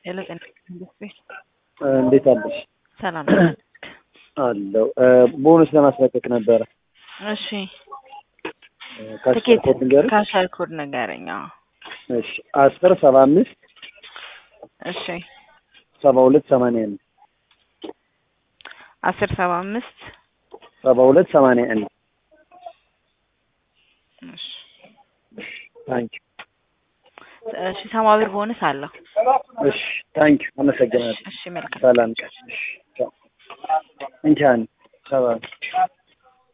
የለጤና ኢንዱስትሪ እንዴት አለሽ? ሰላም አለው ቦነስ ለማስለቀቅ ነበረ። እሺ ካሽ ትኬት ኮድ ንገር። ካሻር ኮድ ንገረኝ። አዎ። እሺ አስር ሰባ አምስት እሺ ሰባ ሁለት ሰማንያ አንድ አስር ሰባ አምስት ሰባ ሁለት ሰማንያ አንድ እሺ ታንኪ እሺ ሰማ ብር ቦነስ አለው። እሺ ታንኪ አመሰግናለሁ። እሺ መልካም ሰላም ቀን። እሺ ቻው። እንቻን ሰባ